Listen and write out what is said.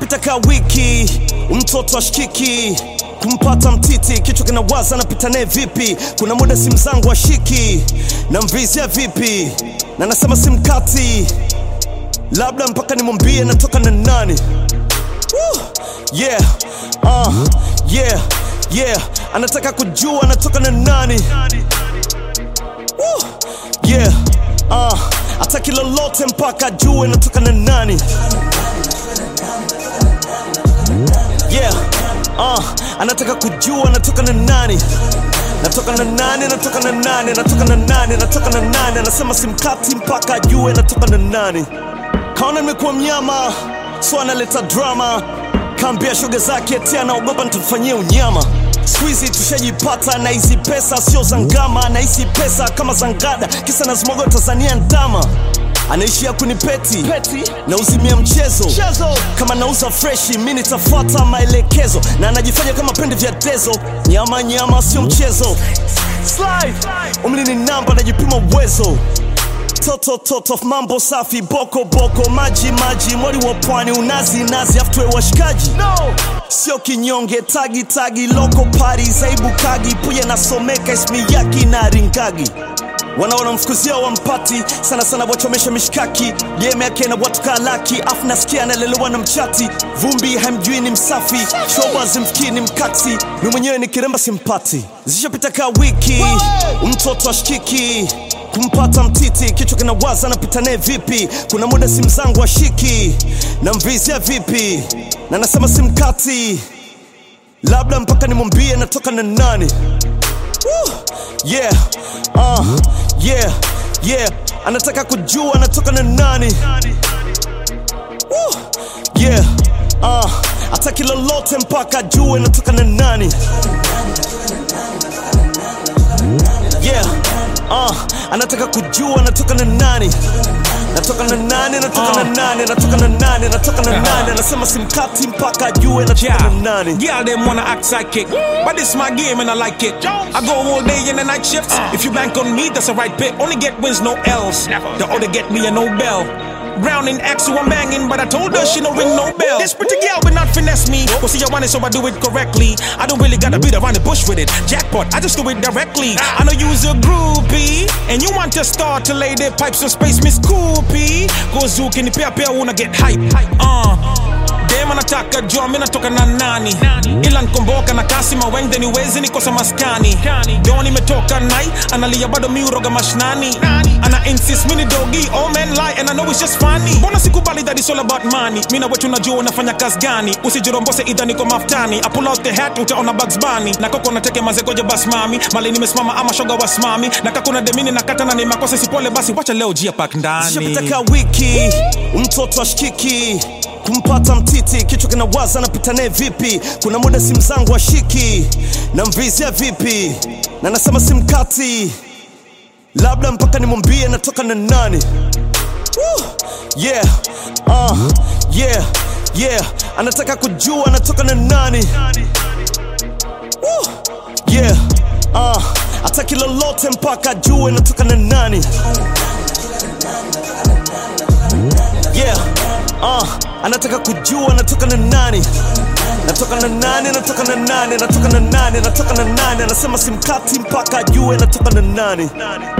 zishapita ka wiki, mtoto ashikiki kumpata mtiti, kichwa kinawaza napita naye vipi? Kuna muda simu zangu ashiki na mvizia vipi, na nasema simkati, labda mpaka nimwambie natoka na nani. Woo! Yeah, uh, yeah, yeah, anataka kujua anatoka na nani. Woo! Yeah, uh, ataki lolote mpaka ajue natoka na nani. Yeah, uh, anataka kujua anatoka na nani. Natoka na nani, natoka na nani, natoka na nani, natoka na nani. Anasema simkati mpaka ajue natoka na nani. Kaona nimekuwa mnyama, so analeta drama. Kaambia shoga zake eti anaogopa nitamfanyia unyama. Siku hizi tushajipata na hizi pesa sio za ngama, na hizi pesa kama za ngada, kisa nazimwaga Tanzania ndama anaishia kunipeti Peti. na uzimia mchezo. mchezo kama nauza freshi mi nitafuata maelekezo na anajifanya kama pende vya dezo nyama nyama sio mchezo Slide. umri ni namba najipima uwezo toto toto mambo safi boko boko maji maji mwali wa pwani unazi nazi aftwe washikaji no. sio kinyonge tagi tagi loko pari zaibu kagi puya nasomeka ismi yaki na ringagi wanaona mfukuzia wampati sana sana wachomesha mishkaki game yake na watu kalaki afu nasikia analelewa na mchati vumbi hamjui ni msafi shoba zimfikii ni mkati mi mwenyewe ni kiremba simpati zishapita ka wiki mtoto ashikiki kumpata mtiti kichwa kinawaza napita naye vipi kuna muda simu zangu ashiki na mvizia vipi na nasema simkati labda mpaka nimwambie natoka na nani Woo! Yeah, uh, yeah, yeah. Anataka kujua anatoka na nani. Woo! Yeah, uh, ataki lolote mpaka ajue natoka na nani. Yeah, uh, anataka kujua anatoka na nani. Natoka na nani, natoka na nani, natoka na nani, natoka na nani. Anasema simkati mpaka ajue natoka na nani. Girl, them wanna act psychic. But this my game and I like it. I go all day in the night shifts. If you bank on me, that's a right pick. Only get wins, no L's. The other get me a Nobel. Brown in X, who I'm banging, but I told her she no ring no bell. This pretty girl will not finesse me. Well, see, I want it, so I do it correctly. I don't really gotta beat around the bush with it. Jackpot, I just do it directly. I know you's a groupie, and you want to start to lay their pipes in space, Miss Coopy. Go zook in the pair, pair, wanna get hype. Uh. Dem anataka jua mi natoka na nani ila nkomboka na kasi maweng then iwezi nikosa maskani don imetoka nai analia bado mi uroga mashnani ana insist mini dogi all men lie and I know it's just funny mbona sikubali that it's all about money mi na wetu najua unafanya kazi gani usijirombose idha niko maftani I pull out the hat utaona Bugs Bunny na koko nateke mazegoja bas mami mali nimesimama ama shoga wasimami na kakuna demini nakata na ni makosa sipole basi wacha leo jia pak ndani zishapita ka wiki mtoto ashikiki kumpata mtiti kichwa kinawaza napita naye vipi kuna muda simu zangu ashiki na mvizia vipi na nasema simkati labda mpaka nimwambie natoka na nani Woo! yeah uh, yeah yeah anataka kujua anatoka na nani Woo! yeah uh, ataki lolote mpaka ajue natoka na nani yeah uh, anataka kujua natoka na nani natoka na nani natoka na nani natoka na nani natoka na nani anasema simkati mpaka ajue natoka na nani